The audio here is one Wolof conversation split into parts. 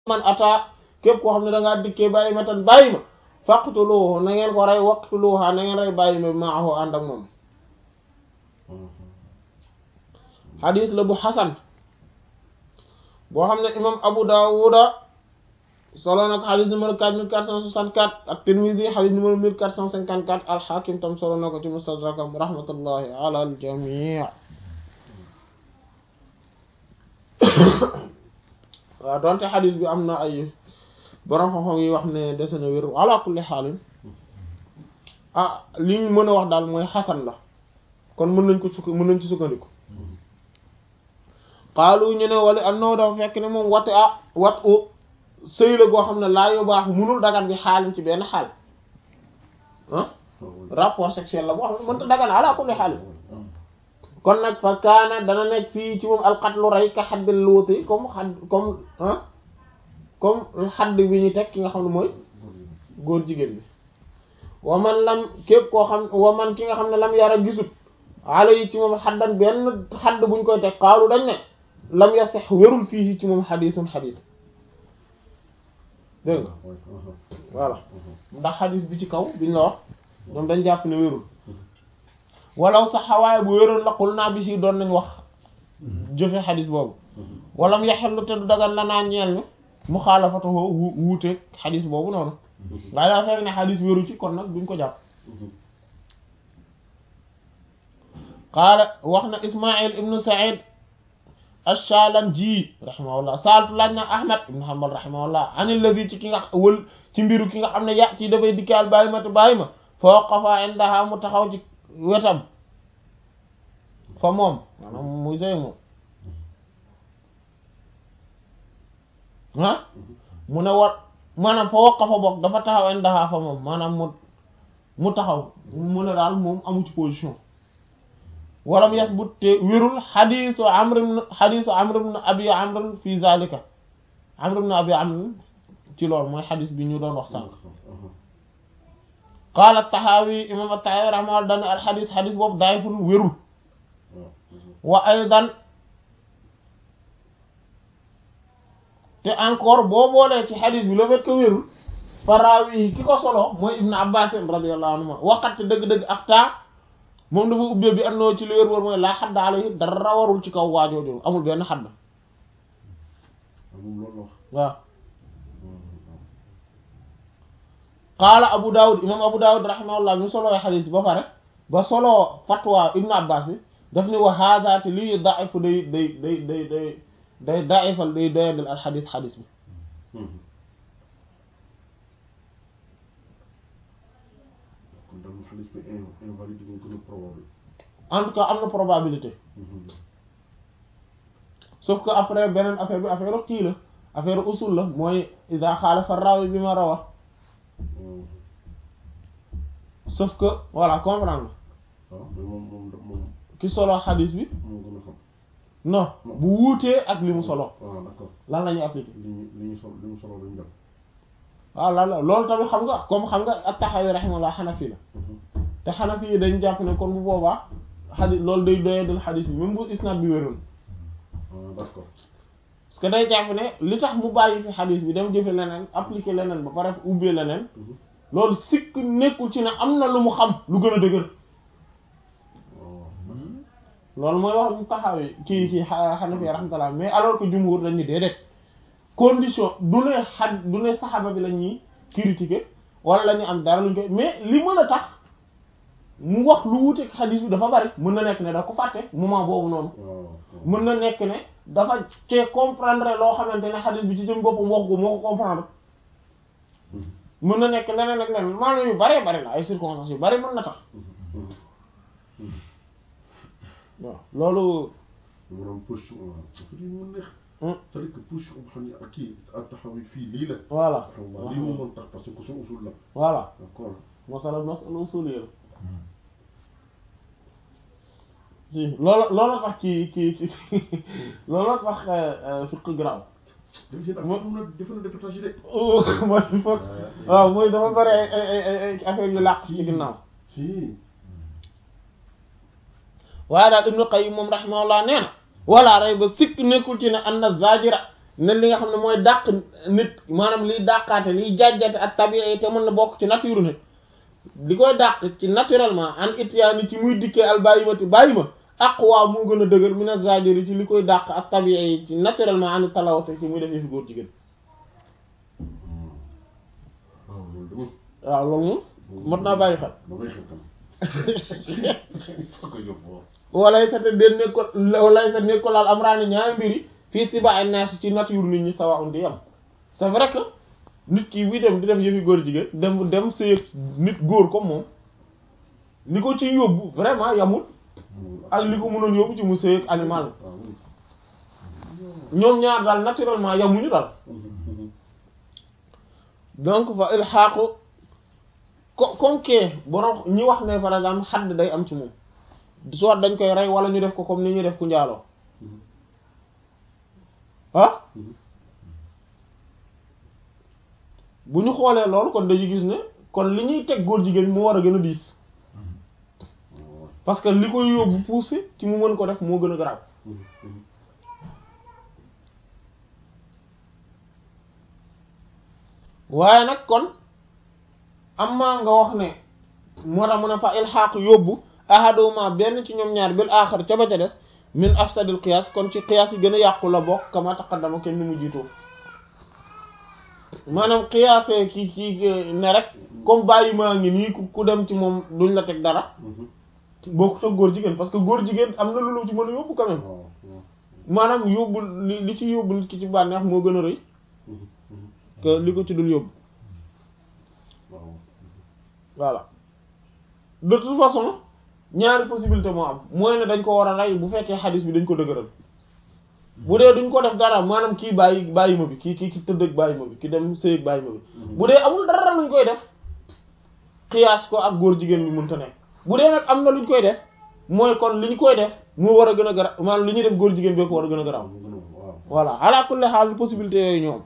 man ata képp koo xam ne da ngaa dikkee bàyyi ma tan bàyyi ma faqtuluhu na ngeen ko rey waqtuluha na ngeen rey bàyyi ma maahu ànd ak moom xadis la bu xasan boo xam ne imam abu dawuda solo nag xadis numéro 4464 ak tirmisi xadis numéro 1454 alxakim tam solo na ko ci mustadrakam rahmatullahi ala aljamii waaw donte xadis bi am na ay borom xam-xam yi wax ne dese na wér ala kulli xaalin ah li ñu mën a wax daal mooy xasan la kon mën nañ ko sukk mën nañ ci sukkandiku xaalu ñu ne wala annahu dafa fekk ne moom wate ah wat u sëy la goo xam ne laa yu baax munul dagan bi xaalin ci benn xaal ah rapport sexuel la boo xam ne mënta dagan ala kulli xaalin kon nag fa kaana dana nekk fii ci moom alxatlu rey ka xaddil luuti comme xadd comme ah comme xadd bi ñu teg ki nga xam ne mooy góor jigéen bi wa man lam képp koo xam wa man ki nga xam ne lam yara gisut ala yi ci moom xaddan benn xadd buñ koy teg xaalu dañ ne lam ya sax wérul fii ci moom xadisun xadis dégg nga voilà ndax xadis bi ci kaw biñ la wax ñoom dañ jàpp ne wérul walaw sax xawaay bu wéroon laqul naa bi si doon nañ wax jëfe xadis boobu walam yaxellu te du dagan la naan ñeel ni mu xaalafatahu wuuteeg xadis boobu noonu waaye daa fekk ne xadis wéru ci kon nag duñ ko jàpp qaala wax na ismail ibnu said ash-Shalanji rahimahullah saaltu laaj na ahmad ibnu hanbal rahimahullah an alladhi ci ki nga wël ci mbiru ki nga xam ne ya ci dafay dikkaal bàyyi ma te bàyyi ma fa waqafa indaha mu taxaw ci wetam fa moom maanaam muy sey moom ah mu ne war maanaam fa waqafa bokk dafa taxaw indaha fa moom maanaam mu mu taxaw mu ne daal moom amu ci position walam yasbut te wérul xadiisu amr ibn xadiisu amr ibn abi amr fi zalika amr ibn abi amr ci loolu mooy xadiis bi ñu doon wax sànq qaala taxaawi imam at-taxaawi rahimahullah dane al xadiis xadiis boobu daayiful wérul wa aydan te encore boo boolee ci xadiis bi le fait que wérul faraawi ki ko solo mooy ibn abbas radiyallahu anhu waqat dëgg-dëgg afta moom dafa ubbee bi annoo ci li wér wóor mooy laa xadd alayhi dara warul ci kaw waajooju amul benn xadd waaw qaala abu daawud imam abu daawud rahimahullah mi soloo xadiis ba pare ba soloo fatwa ibnu abbas bi daf ni wa haada te lii daifu day day day day day day daifal day doyadal al xadiis xadiis bi en tout cas am na probabilité sauf que après beneen affaire bi affaire kii la affaire usul la mooy ida xaalafa rawi bi ma rawa sauf que voilà comprendre ki solo xadis bi non bu wuutee ak li mu solo lan la ñuy appliquer waaw lan la loolu tamit xam nga comme xam nga at-Tahawi rahimahullah xanafi la te xanafi yi dañ jàpp ne kon bu boobaa xadis loolu day doyadal xadis bi même bu isnad bi wéroon d'accord parce que day jàpp ne li tax mu bàyyi fi xadis bi dem jëfe leneen appliquer leneen ba pare ubbee leneen loolu sikk nekkul ci ne am na lu mu xam lu gën a dëgër loolu mooy wax mu taxawee kii kii xanafi rahmatullah mais alors que jumhur dañu déedéet condition du ne xad du ne saxaba bi la ñuy critiquer wala la ñuy am dara luñ koy mais li mën a tax mu wax lu wuteeg xadis bi dafa bari mën na nekk ne da ko fàtte moment boobu noonu mën na nekk ne dafa cee comprendre loo xamante ne xadis bi ci jëm boppam wax ko moo ko comprendre mën na nekk leneen ak leneen maanaam yu baree bari la ay circonstances yu bari mën na tax waaw loolu maanaam position waaw dafa di mu neex c'est-à-dire que position boo xam ne ak kii ak taxaw fii lii la voilà taxaw lii moo mën tax parce que son usul la voilà d'accord masala masala usuliyya la si loolu loolu tax ci ci ci loolu tax fiq graw def seen affaire mun na defe na départage de mooy foog waaw mooy dafa bari ay ay ay ay affaire yu làq ci ginnaaw si waaye daal Ibnu Qayyim moom rahimahullah nee na wala rey ba sikk nekkul ci ne an na zajira ne li nga xam ne mooy dàq nit maanaam liy dàqaate liy jàjjate ak tabi'i te mën na bokk ci nature nit li koy dàq ci naturellement an ityaani ci muy dikkee al bàyyi ma te bàyyi ma aqwa moo gën a dëgër min az-zajiri ci li koy dàq ak tabi'i ci naturellement an talawate ci muy defee fi góor jigéen waaw loolu de moom. waaw loolu moom mot naa bàyyi xel ba may xel tam. foo ko yóbbu waaw. walay sa te den nekko walay sa nekko laal am raani ñaari mbiri fii si ba ay naas ci nature nit ñi sawa un di yam c'est vrai que nit ki buy dem di def yëfi góor jigéen dem dem sëy nit góor comme moom li ko ci yóbbu vraiment yamul ak li ko mënoon yóbbu ci mu sëy ak animal waaw. ñoom ñaar daal naturellement yamuñu daal donc fa ilxaaqu ko comme que borom ñi wax ne par exemple xadd day am ci moom soit dañ koy rey wala ñu def ko comme ni ñuy def ku njaaloo ah bu ñu xoolee loolu kon dañu gis ne kon li ñuy teg góor jigéen moo war a gën a diis parce que li koy yóbbu poussé ci mu mën ko def moo gën a garaaw waaye nag kon am maa nga wax ne moo tax mu ne fa ilxaaq yóbbu ahaduma benn ci ñoom ñaar bil aaxar ca ba ca des min afsadil qiyaas kon ci qiyaas yi gën a yàqu la bokk kama taqaddama kenn ni mu jiitoo maanaam qiyaasee ki ki ne rek comme bàyyi maa ngi nii ku ku dem ci moom duñ la teg dara bokkut ak góor jigéen parce que góor jigéen am na lu ci mën a yóbbu quand même waaw waaw. maanaam yóbbu li li ci yóbbu nit ki ci bànneex moo gën a rëy que li ko ci dul yóbbu waaw. voilà de toute façon ñaari possibilité moo am mooy ne dañ ko war a rey bu fekkee xadis bi dañ ko dëgëral bu dee duñ ko def dara maanaam kii bàyyi bàyyi ma bi kii kii ki tëdd ak bàyyi ma bi ki dem sëy ak bàyyi ma bi bu dee amul dara luñ koy def xiyaas ko ak góor jigéen bi mënta nekk bu dee nag am na luñ koy def mooy kon li ñu koy def moo war a gën a gara maanaam li ñuy def góor jigéen bee ko war a gën a garaaw waaw. voilà ala kulli xaal possibilité yooyu ñoom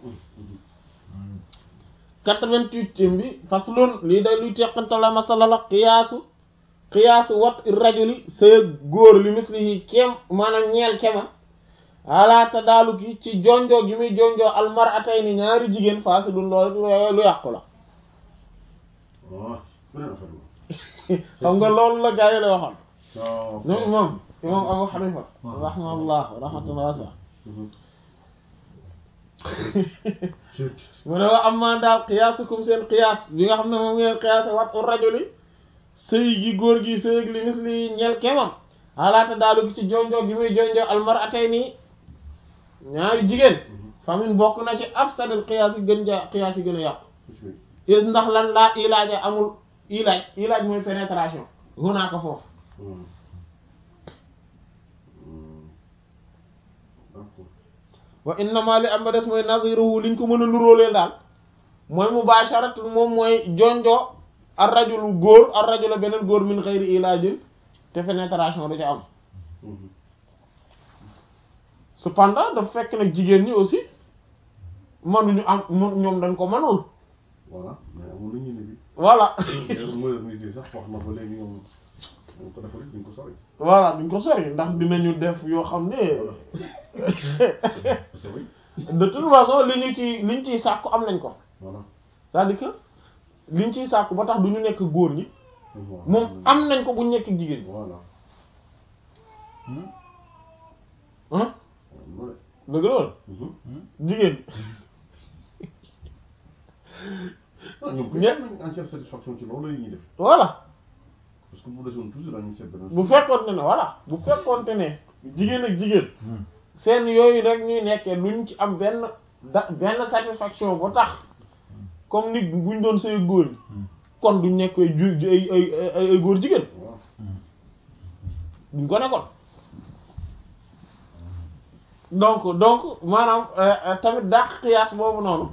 88 bi faslun lii day luy teqante la masala la xiyaasu xiyaasu wat rajuli sëy góor li mislihi kem maanaam ñeel kema ala tadaaluki ci jonjoo gi muy jonjoo almaratayni ñaari jigéen fasidun loolu lu yàqu la waaw. beneen affaire la. xam nga loolu la gaa yi la waxoon waaw. ñoom imam imam Abu Hanifa rahmatullah rahmatullah wasa mu ne wa am maa daal xiyaasukum seen xiyaas bi nga xam ne moom ngeen xiyaase wat u rajuli sëy gi góor gi sëy gi li misli ñeel kemam alaata daalu gi ci jonjoo gi muy jonjoo almaratayni ñaari jigéen famin bokk na ci afsadul xiyaas yi gën ja xiyaas yi gën a yàqu ndax lan laa ilaaja amul ilaaj ilaaj mooy pénétration hunaa ko foofu d'accord. wa innama li am ba des mooy naziruhu liñ ko mën a nuróoleel daal mooy mubasharat moom mooy jonjoo ar rajulu góor ar rajula beneen góor min xëyri ilaajin te pénétration du ca am cependant dafa fekk nag jigéen ñi aussi manuñu am mu- ñoom dañ ko manul voilà mais amul lu ñu ne bi. voilà d'ailleurs modernité sax wax na ba léegi ñoom ñoom ko defal duñ ko sori. voilà duñ ko sori ndax dinañu def yoo xam ne c'est vrai. de toute façon li ñu ci liñ ciy sàkku am nañ ko voilà. c'est-à-dire que liñ ciy sàkku ba tax du ñu nekk góor ñi moom am nañ ko bu ñu nekk jigéen ñi voilà. ah loolu dëgg loolu jigéen ah ñoom kay Ñett. am nañ entière satisfaction ci loolu la ñuy def voilà parce que bu desoon toujours dañuy seet beneen. bu fekkoonte ne voilà bu fekkoonte ne jigéen ak jigéen seen yooyu rek ñuy nekkee luñ ci am benn da benn satisfaction ba tax comme nit buñ doon sëy góor ñi kon duñ nekk ay ju ay ay ay ay góor jigéen waaw. duñ ko nekkoon donc donc maanaam euh, euh, tamit dàq xiyaas boobu noonu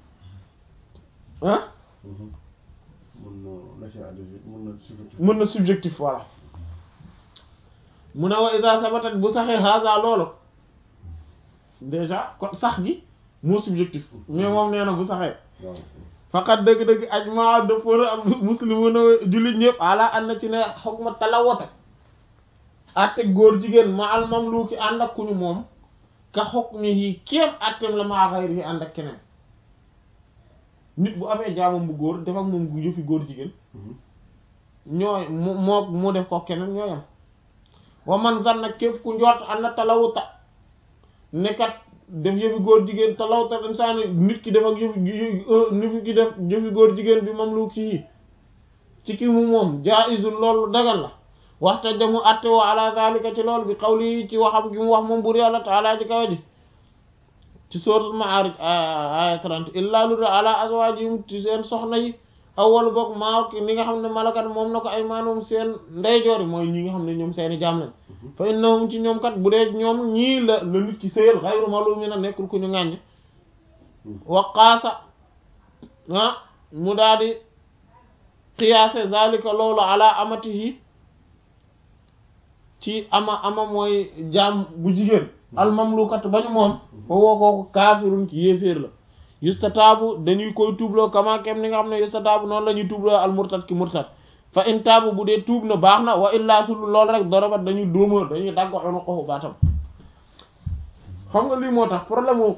ah mën na lâcher adhésion mën na subjectif. mën na subjectif voilà mu ne wa isa sabatat bu saxee haza loolu déjà kon sax gi moo subjectif mais moom nee na bu saxee waaw. faqat dëgg-dëgg ajma dëppoo ak muslimuna jullit ñëpp ala an na ci ne xukma talawata atte góor jigéen ma al mamluki ànd ak kuñu moom ka hukmihi kéem attem la maa ghayrihi ànd ak keneen nit bu amee jaamam bu góor def ak moom gu yëfi góor jigéen ñooy mu moo mu def ko keneen ñooyam wa man zanna képp ku njort am na talawuta nekkat def yëfi góor jigéen talawuta insaani nit ki def ak yëfi nit ki def yëfi góor jigéen bi mam lu kii ci ki mu moom jaizun loolu dagal la waxta jamu atte wa ala zalika ci loolu bi qawli ci waxam gi mu wax moom bur yàlla taala ji kawa ji ci suratul ma'arij aya 30 illa lu ala azwajihim ci seen soxna yi awwalu boog maa ni nga xam ne malakat moom na ko ay maanoom seen ndeyjoori mooy ñi nga xam ne ñoom seeni jaam lañ fa innahum ci ñoom kat bu dee ñoom ñii la la nit ki sëyal ghayru malumin nekkul ku ñu ŋàññ wa qaasa ah mu daal di qiyaase zalika loolu ala amatihi ci ama ama mooy jaam bu jigéen almamlukat bañu moom fa woo kooku kaafirun ci yéeféer la yustataabu dañuy koy tuubloo kama kem ni nga xam ne yustataabu noonu la ñuy tuubloo al murtad ki murtad fa in taabu bu dee tuub na baax na wa illaa sul lool rek dorobat dañuy dóoma dañuy dagg xonu xoxu baatam xam nga lii moo tax problème mu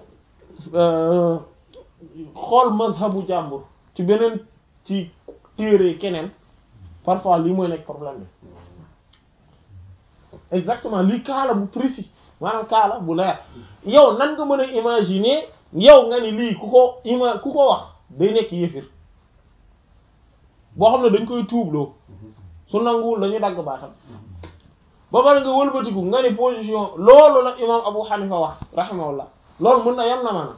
xool mazhabu jàmbur ci beneen ci téere keneen parfois lii mooy nekk problème bi exactement lii kaala bu précis maanaam kaala bu leer yow nan nga mën a imaginer yow nga ni lii ku ko ima ku ko wax day nekk yëfir boo xam ne dañ koy tuubloo su nanguwul dañu dagg baatam ba pare nga wëlbatiku nga ni position loolu la imam Abu Hanifa wax rahimahullah loolu mën na yem na maanaam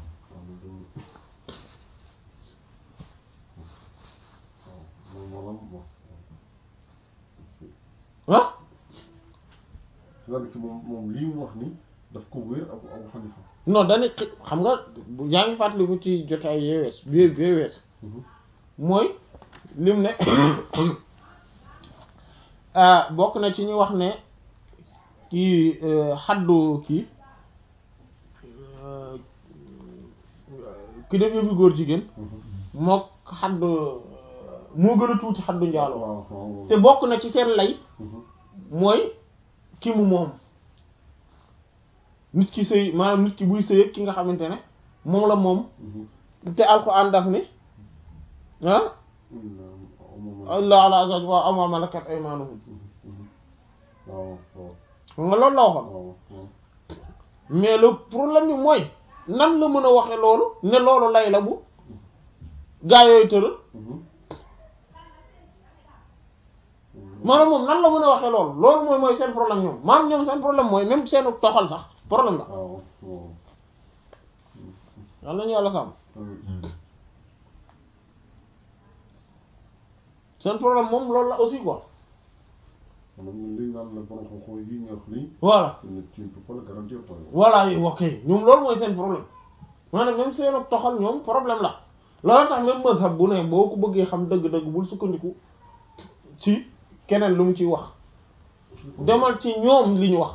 ah c'est-à-dire que moom moom lii mu wax ni daf ko wér Abu Abu Hanifa non dañu xam nga yaa ngi fàttaliku ci jotaay yee wees bi bi wees mooy lim ne bokk na ci ñu wax ne kii xaddu kii ki def yëfi góor jigéen mook xaddu moo gën a tuuti xaddu njaaloo te bokk na ci seen lay mooy ki mu moom nit ki sëy maanaam nit ki buy sëy ki nga xamante ne moom la moom te alxuraan daf ni ah illa ala azwaj wa ama malakat aymanuhum xam nga loolu la waxoon mais le problème bi mooy nan la mën a waxe loolu ne loolu lay la bu gaa yooyu tëral maanaam moom nan la mën a waxee loolu loolu mooy mooy seen problème ñoom maanaam ñoom seen problème mooy même seenu toxal sax problème la yal nañu yàlla sàmm seen problème moom loolu la aussi quoi voilà voilà ok ñoom loolu mooy seen problème maanaam même seenu toxal ñoom problème la loolu tax même mazhab bu ne boo ko bëggee xam dëgg-dëgg bul sukkandiku ci keneen lu mu ciy wax demal ci ñoom li ñu wax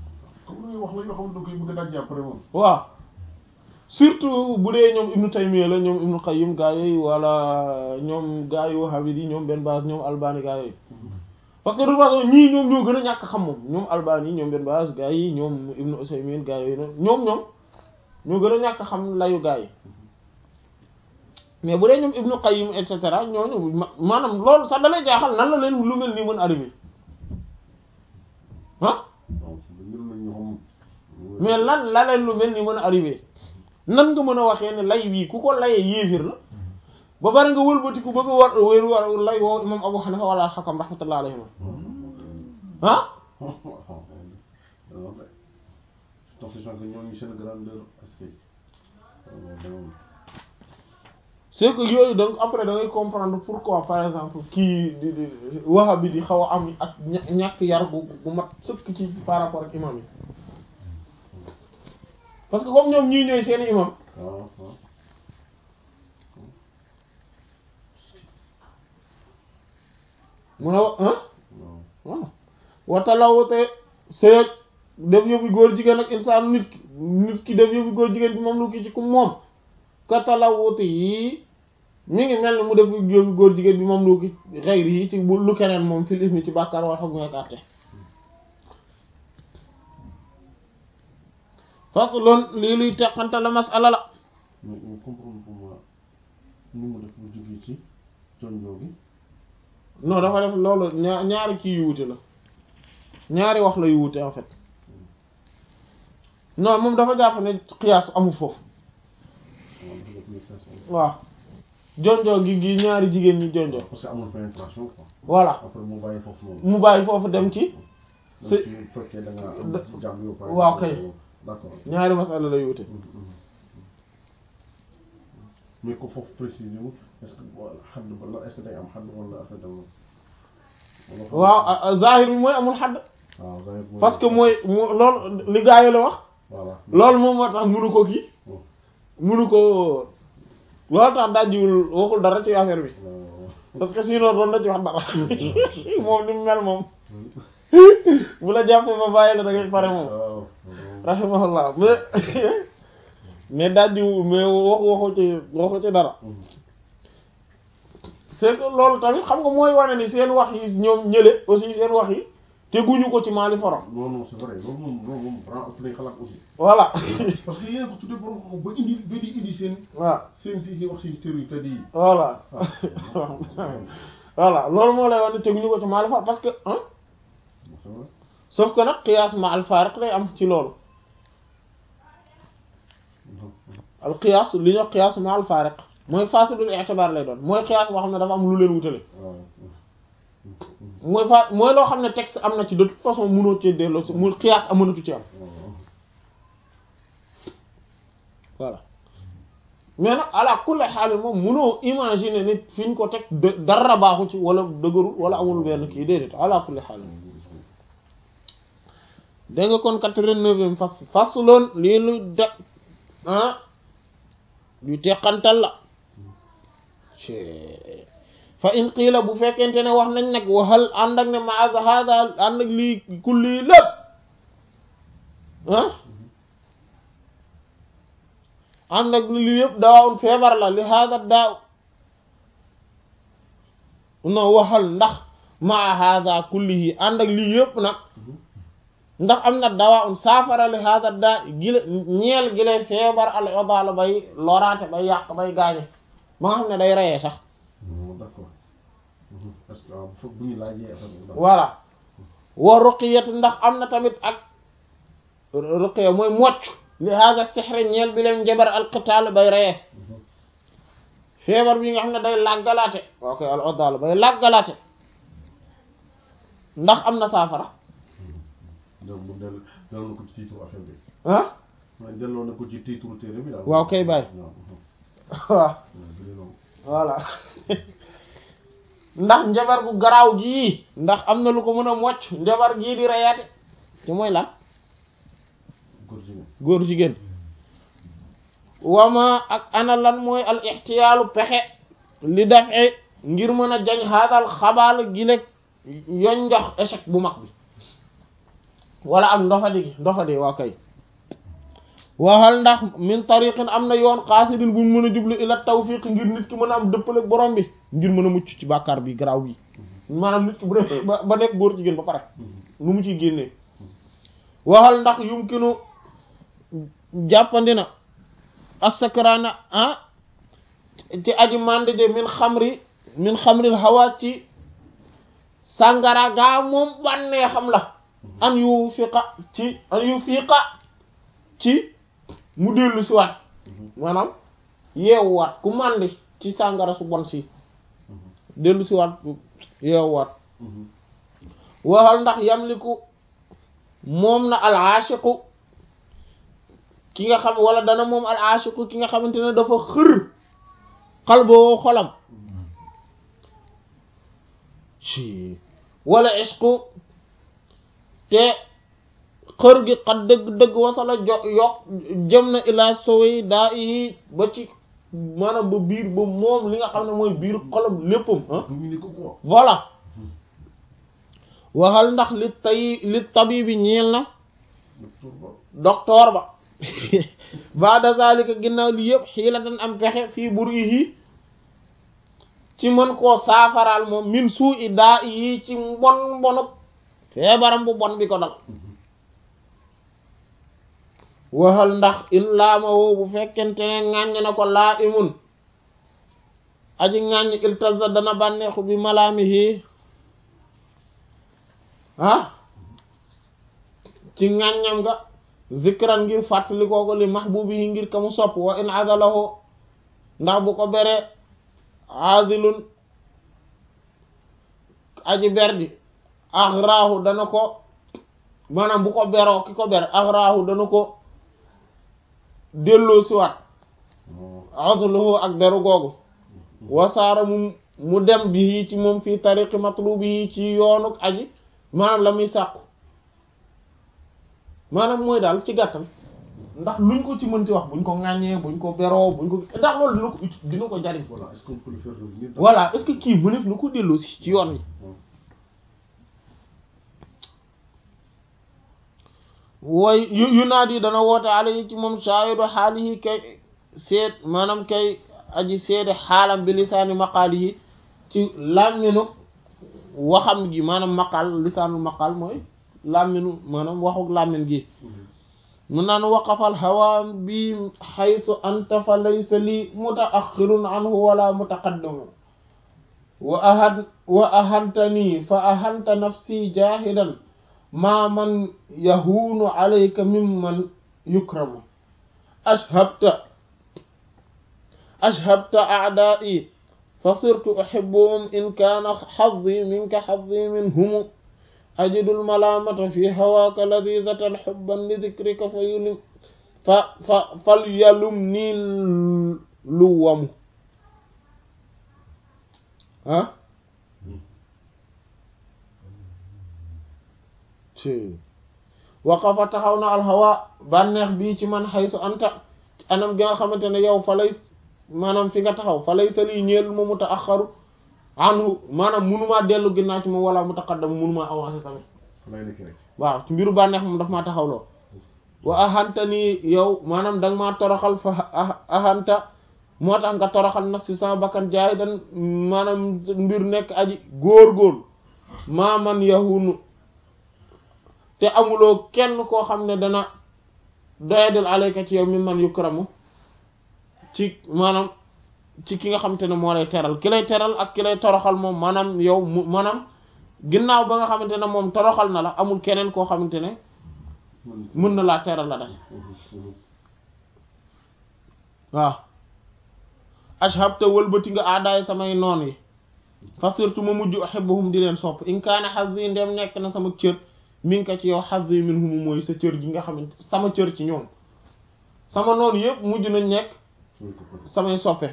waaw surtout bu dee ñoom Ibnu Taymiyya la ñoom Ibnu Qayyim gaa yooyu wala ñoom gaa yu Wahhabi ñoom benn base ñoom Albani gaa yooyu parce que de toute façon ñii ñoom ñoo gën a ñàkk xam moom ñoom Albani ñoom benn base gaa yi ñoom Ibnu Usaymin gaa yooyu noonu ñoom ñoom ñoo gën a ñàkk xam layu gaa yi mais bu dee ñoom Ibnu Qayyim et cetera ñooñu maanaam loolu sax da lay jaaxal nan la leen lu mel nii mën arrivé ah mais lan la leen lu mel nii mën a arrivé nan nga mën a waxee ne lay wii ku ko layee yéefir la ba bari nga wëlbatiku bëgg a war wér war lay woo imam Abu Hanifa wala al-Hakam rahmatullah alayhim ah c'est que yooyu donc après da ngay comprendre pourquoi par exemple kii di di Wahhabi di xaw a am ak ñàkk yar bu bu mat sëkk ci par rapport ak imam yi parce que comme ñoom ñii ñooy seeni imam mu ne ah voilà watalawute sëyeg def yëfi góor jigéen ak insaan nit ki nit ki def yëfi góor jigéen bi moom lu ki ci ku moom katalawute yi mi ngi mel ni mu def yëfi góor jigéen bi moom lu ki xeyri yi ci lu keneen moom fil ismi ci bàkkaar wala xam nga àtte faslun lii luy teqante la masala la mais mais comprendre pour moi ni mu def bu jógee ci jonjoo gi non dafa def loolu ñaar ñaari kii yu wute la ñaari wax la yu wute en fait non moom dafa jàpp ne xiyaas amul foofu waaw dafa def les façons waaw jonjoo gi gi ñaari jigéen ñi jonjoo parce que amul pénétration quoi voilà après mu bàyyi foofu noonu mu bàyyi foofu dem ci même c'est- si bu fekkee da nga da- am ci jàmm yow par waaw exemple, kay. d'accord ñaari masala la yu wute Mhm, mhm. mais ko foofu préciser wu est-ce que wala xadd ba la est-ce que day am xadd wala affaire dem wala waaw ah, ah, zahir bi mooy amul xadd waaw zahir mooy- parce que mooy mu loolu li gaa yi la wax voilà loolu moom moo tax munu ko kii Oh. munu ko loolu tax dajjiwul waxul dara ci affaire bi waaw parce que sinon doon na ci wax dara moom ni mu mel moom bu la jàppee ba bàyyi la da ngay pare moom waaw rahimahullah mais mais dajjiwul mais wax waxu ci waxu ci dara Mhm. c'est que loolu tamit xam nga mooy wane ni seen wax yi ñoom ñële aussi seen wax yi teguñu ko ci maali forom non non c'est vrai loolu moom loolu moom vraiment ëpp nañ xalaat aussi voilà parce que yéen ko tuddee borom xam ba indi ba di indi seen waaw seen ti wax seen tër yu tëdd yi voilà waaw voilà loolu moo lay wax ni teguñu ko ci maali forom parce que hein c'est vrai sauf que nag qiyaas ma al faariq lay am ci loolu Mhm. al qiyaas li ñuy wax qiyaas ma al faariq mooy fasidul i'tibaar lay doon mooy qiyaas boo xam ne dafa am lu leen wutale waaw mooy fa mooy loo xam ne texte am na ci de toute façon mënoo ci delloo si mu qiyaas amanatu ci am waaw voilà mais nag ala kulli xaal moom mënoo imaginer nit fi ñu ko teg de- dara baaxu ci wala dëgërul wala amul benn kii déedéet ala kulli xaal dégg nga kon quatre-vingt-neuvième fas fasloon lii lu de ah lu teqantal la cee fa in qiila bu fekkente ne wax nañ nag waxal ànd ak ne ma hada ànd ak lii kulli lépp ah ànd ak lii yëpp dawaawun feebar la li hada daaw non waxal ndax ma hada kullihi ànd ak lii yëpp nag ndax am na dawaawun saafara li hada daa gile ñeel gile feebar al odaala bay loraate bay yàq bay gaañe ba nga xam ne day reyee sax non d'accord Mhm. parce que waaw foog bu ñu laajee affaire bi daal. voilà wa ruqiyat ndax am na tamit ak ruqiya mooy mocc li hada sixre ñeel bi leen njabar alqitaal bay reyee Mhm. feebar bi nga xam ne day làggalaate ok al odaala bay làggalaate ndax am na saafara donc mu del delloo na ko ci titre affaire bi ah man delloo na ko ci titre téere bi daal waaw kay bàyyi. waaw mhm. waaw waaw bi de loolu. voilà ndax njabar gu garaaw gii ndax am na lu ko mën a mocc njabar gii di reyaate te mooy lan góor jigéen góor jigéen wama ak ana lan mooy al ixtiyaalu pexe li dafe ngir mën a jañ haadal xabaal gi lekk yoñ njox échec bu mag bi wala ak ndofadi gi ndofadi waa kay waxal ndax min tariqin am na yoon xaasidin buñ mën a jublu ila tawfiq ngir nit ki mën a am dëppale ak borom bi ngir mën a mucc ci bàkkaar bi garaaw bi maanaam nit ki bu def ba ba nekk góor jigéen ba pare lu mu ciy génnee waxal ndax yumkinu jàppandi na assakraana ah ci aji mande je min xamri min xamril hawa ci sàngara gaa moom bànnee xam la an yu fiqa ci an yu fiqa ci mu dellu si waat maanaam yeewuwaat ku màndi ci sàngara su bon si dellu si waat yeewuwaat waxal ndax yamliku moom na al aashiqu ki nga xam wala dana moom al aashiqu ki nga xamante ne dafa xër xalboo xolam ci wala ishqu te xër gi xat dëgg dëgg wasala jo yokk jëm na ilaa sowey daa yi ba ci maanaam ba biir ba moom li nga xam ne mooy biir xolam léppam ah dominer ko quoi voilà waxal ndax li tay li tabibi ñeel na docteur ba docteur ba baada zalika ginnaaw li yëpp xiilatan am pexe fii bur yi ci mën koo saafaraal moom min suu i daa yi ci mbon mbonub feebaram bu bon bi ko dal waxal ndax in laama woo bu fekkente ne ŋàññ na ko laa imun aji ŋàññ iltaza dana bànneexu bi malaamihi ah ci ŋàññam nga zikran ngir fàttali kooko li mahbubihi ngir ka mu sopp wa in azalahu ndax bu ko bere azilun aji berdi axraahu dana ko maanaam bu ko beroo ki ko ber axraahu dana ko delloo siwaat azluhu ak beru googu wasaara mu mu dem bi ci moom fii tariqi matlubi ci yoonu aji maanaam la muy sàkku maanaam mooy daal ci gàttal ndax luñ ko ci mënti wax buñ ko ŋàññee buñ ko beroo buñ ko ndax loolu dina ko ut dina ko jariñ voilà est-ce qu'on peut le faire revenir dans- voilà est-ce que kii mënef na ko delloo si ci yoon wi wooy yu yu naat yi dana woote ala yi ci moom shaahidu xaalihi kay seet maanaam kay aji seede xaalam bi lisaani maqaali yi ci làmminu waxam gi maanaam maqaal lisaanul maqaal mooy làmminu maanaam waxuk làmmin gi mun naan waqafal hawa bi xaytu anta fa laysa li mutaaxirun anhu wala mutaqaddimu wa ahad wa ahantani fa ahanta nafsi jahidan ma man yahuunu alayka mimman yukramu ashhabta ashhabta a'da'i fa sirtu uhibbuhum in kana hazzi minka hazzi minhum أجد الملامة في هواك لذيذة حبا لذكرك فيلم ف ف فليلمني اللوم ها وقف taxawna alhawa bànneex bii ci man xaysu anta anam gi nga xamante ne yow fa lay maanaam fi nga taxaw fa lay sali ñeel ma mutaaxaru anhu maanaam munumaa dellu ginnaaw ci moom wala mutaqaddam munumaa avancé tamit lay nekk rek waaw ci mbiru bànneex moom daf maa taxawloo wa ahanta nii yow maanaam danga maa toroxal fa ahanta moo tax nga toroxal nas si sama bakkan jaay dan maanaam mbir nekk aji góor-góor maa man yahunu te amuloo kenn koo xam ne dana doyadal alayka ci yow mi man yukramu ci maanaam ci ki nga xam te ne moo lay teral ki lay teral ak ki lay toroxal moom maanaam yow mu maanaam ginnaaw ba nga xamante ne moom toroxal na la amul keneen koo xamante ne mën na laa teral la def waaw ashabta wëlbati nga aadaay samay noon yi fa surtout ma mujj uhibbuhum di leen sopp in kaana hazzi ndem nekk na sama cër min ka ci yow hazzi minhum mooy sa cër gi nga xamante sama cër ci ñoom sama noonu yëpp mujj nañ nekk samay soppe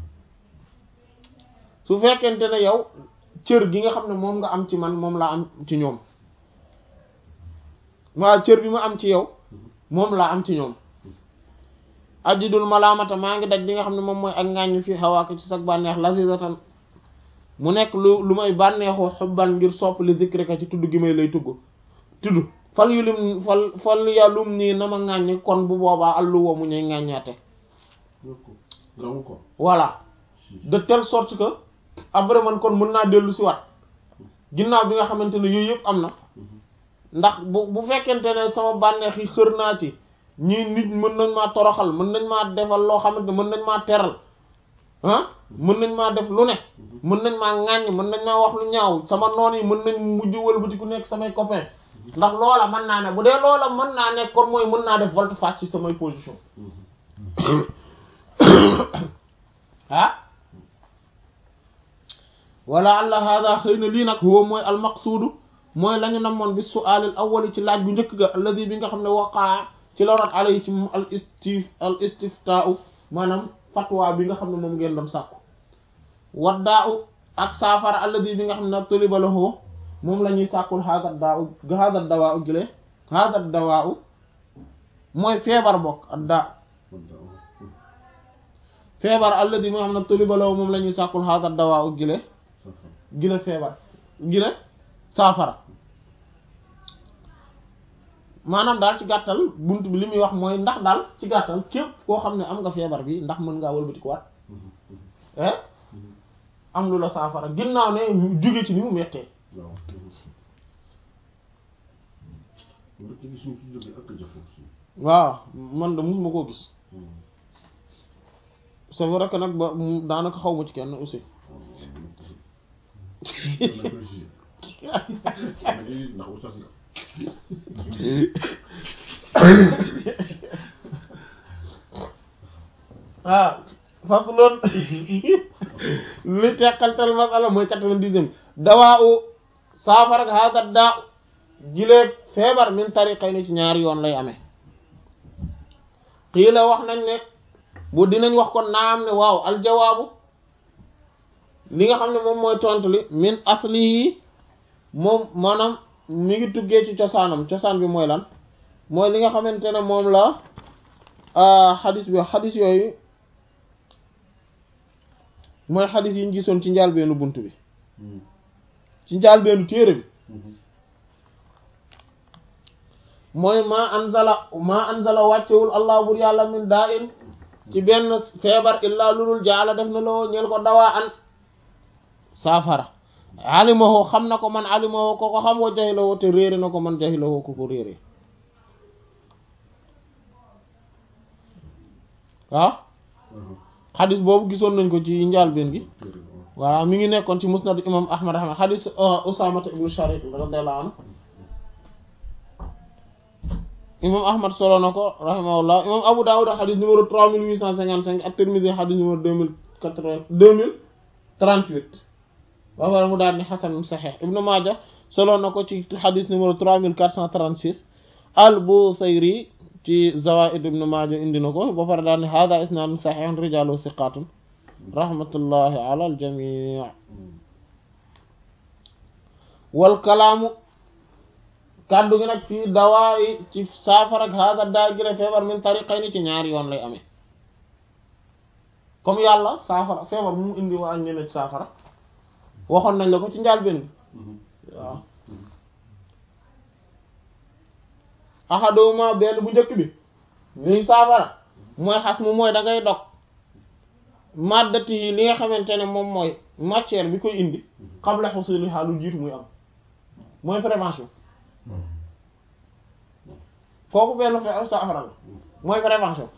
su fekkente ne yow cër gi nga xam ne moom nga am ci man moom laa am ci ñoom waaw cër bi ma am ci yow moom laa am ci ñoom ajidul malaamata maa ngi daj li nga xam ne moom mooy ak ngàññ fi xawaaka ci sag bànneex lazizatan mu nekk lu lu may bànneexoo xubban ngir sopp li zikrika ci tudd gi may lay tugg tudd fal yu lim fal fal yàllum nii na ma ŋàññi kon bu boobaa allu wa mu ñuy ŋàññaate rawu ko voilà de telle sorte que après man kon mën naa dellu si waat ginnaaw bi nga xamante ne yooyu yëpp am na ndax bu bu fekkente ne sama bànneex yi xër naa ci ñii nit mën nañ maa toroxal mën nañ maa defal loo xamante ne mën nañ maa teral ah mën nañ maa def lu ne mën nañ maa ŋàññ mën nañ maa wax lu ñaaw sama noon yi mën nañ mujj wëlbati ku nekk samay copain ndax loola mën naa ne bu dee loola mën naa nekk kon mooy mën naa def volte-face ci samay position ah wala allah hada xëy na lii nag huwa mooy almaqsuudu mooy la ñu namoon bi su'aalil awwali ci laaj bu njëkk ga alladi bi nga xam ne waqaa ci la rot ala yi ci moom al istif al istiftaau maanaam fatwa bi nga xam ne moom ngeen doon sàkku waddaa ak saafara alladi bi nga xam ne taliba lahu moom la ñuy sàkkul hada daa hada dawaa u gile hada dawaa u mooy feebar bokk ak daa feebar alladi bi nga xam ne taliba lahu moom la ñuy sàkkul hada dawaa u gile gile feebar gile saafara maanaam daal ci gàttal bunt bi li muy wax mooy ndax daal ci gàttal képp koo xam ne am nga feebar bi ndax mën ngaa wëlbati ko waat eh am lu la saafara ginnaaw ne jóge ci ni mu mettee waaw rek gis ñu ci jóge ak jafe waaw man de musuma koo gis c'est vrai que nag ba mu- daanaka xaw ma ci kenn aussi ndax oustaz nga ah faslun li teqaltal masala mooy quatre-vingt-dixième dawaa u saafara ak hada daa jileeg feebar min tariqay ni ci ñaari yoon lay amee xii la wax nañ ne bu dinañ wax kon naam ne waaw aljawaabu li nga xam ne moom mooy tontu li min asli yi moom maanaam mi ngi tuggee ci cosaanam cosaan bi mooy lan mooy li nga xamante ne moom la xadis bi xadis yooyu mooy xadis yi ñu gisoon ci njaalbeenu bunt bi ci njaalbeenu téere bi mooy ma anzala ma anzala wàccewul allah bur yàlla min daa in ci benn feebar illaa lulul jaala def na loo ñeel ko dawaa an saafara alimahoo xam na ko man alimahoo ko ko xam wa jahilahoo te réere na ko man jahilahoo ko ko réere waaw xadis boobu gisoon nañ ko ci njaalbeen gi voilà mi ngi nekkoon ci musnad imam ahmad ahmad xadis usamata ibnu sharik radiyallahu anhu imam ahmad solo na ko rahimahullah imam abu dawud xadis numéro 3855 ak tirmidhi xadis numéro 2080 2038 ba pare mu daal ni xasan saxeex ibnu maaja solo na ko ci xadis numéro 3436 al busayri ci zawaid ibnu maaja indi na ko ba pare daal ni hada isnaadun saxeexun rijaalu siqaatun rahmatullahi ala al jamii wal kalaamu kàddu gi nag fii dawaayi ci saafara ak hada daa gile feebar min tariqayni ci ñaari yoon lay amee comme yàlla saafara feebar mu indi waa ak ne ci saafara waxoon nañ la ko ci njaal benn waaw axaduma benn bu njëkk bi liy saafara mooy xas mu mooy da ngay dog maddati yi li nga xamante ne moom mooy matière bi koy indi qabla husuliha lu jiitu muy am mooy prévention kooku benn fe saafara la mooy prévention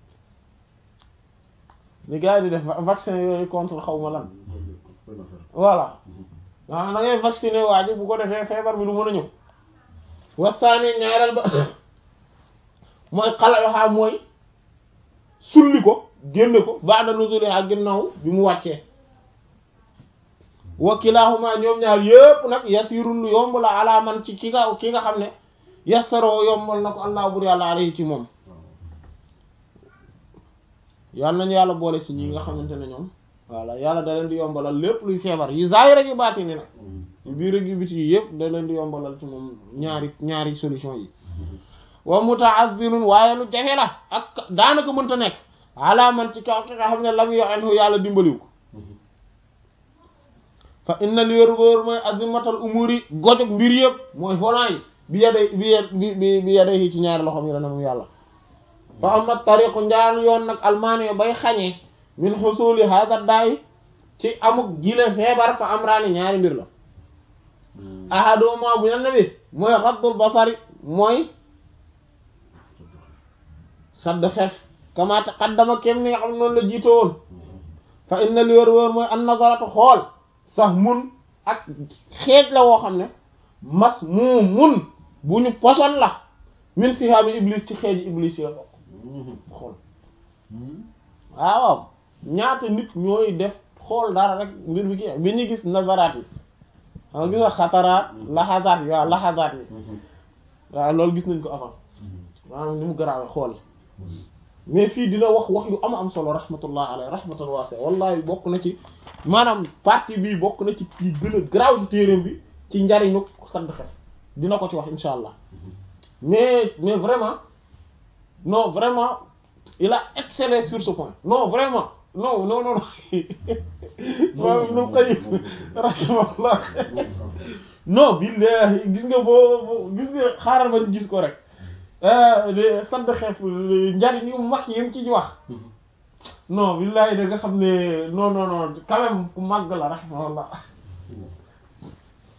li gars yi di def vaccin yooyu contre xaw ma lan voilà waaw da ngay vacciner waa ji bu ko defee feebar bi du mën a ñëw wasaani ñaareel ba mooy xalayoxaa mooy sulli ko génne ko ba'da nuzuliha ginnaaw bi mu wàccee wa kilahuma ñoom ñaar yépp nag yasirul lu yomb la ala man ci ki nga ki nga xam ne yassaroo yombal na ko allah bur yàlla alayhi ci moom yàlla nañu yàlla boole ci ñi nga xamante ne ñoom voilà yàlla da leen di yombalal lépp luy feebar yi zaahir ak yu baatini nag yu biir ak yu biti yi yëpp da leen di yombalal ci moom ñaari ñaari solution yi wa muta'azzilun waaye lu jafe la ak daanaka mënta nekk ala man ci kaw ki nga xam ne lam yo anhu yàlla dimbaliw ko fa inna li wér wóor mooy azimatal umuri gojog mbir yëpp mooy volant yi bi yaday bi yad bi bi bi yaday yi ci ñaari loxom yi la ne moom yàlla fa ama tariqu njaan yoon nag almaani bay xañee min xusuli hada daay ci amuk gile feebar fa amraani ñaari mbir la ahaduma bu nan bi mooy xaddul basari mooy sadd xef kama taqaddama kem ni nga xam ne noonu la jiito woon fa inna li wér wóor mooy an nazaratu xool sax mun ak xeej la woo xam ne mas mu mun bu ñu poson la min sihaami iblis ci xeeji iblis yi la bokk xool waaw waaw ñaata nit ñooy def xool dara rek mbir bi ki bi ñu gis nazaraat yi xam nga gis nga xataraat laxasaat yi waaw laxasaat yi waaw loolu gis nañ ko avant maanaam ni mu garaawee xool mais fii dina wax wax yu am am solo rahmatullah alayhi rahmatan wasi'a wallahi bokk na ci maanaam partie bii bokk na ci yi gën a garaaw ci téereem bi ci njariñu sadd xef dina ko ci wax insha allah mais mais vraiment non vraiment il a excellé sur ce point non vraiment non non non moom nu koy rahimahullah non billahi gis nga boo gis nga xaaral ma gis ko rek sadd xef njariñ yu mag yi mu ci wax non billahi da nga xam ne non non non quand même ku màgg la rahimahullah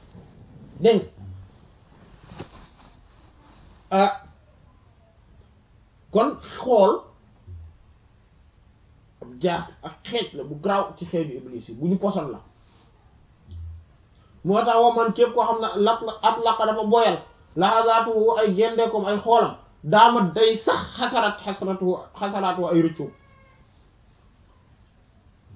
dégg ah kon xool ab jaas ak xeej la bu garaaw ci xeeju iblis yi bu ñu poson la moo tax wa man képp koo xam ne lat la at laqa dafa boyal laxasaatu ay gendeekom ay xoolam daama day sax xasarat xasaratu xasaraatu ay rëccu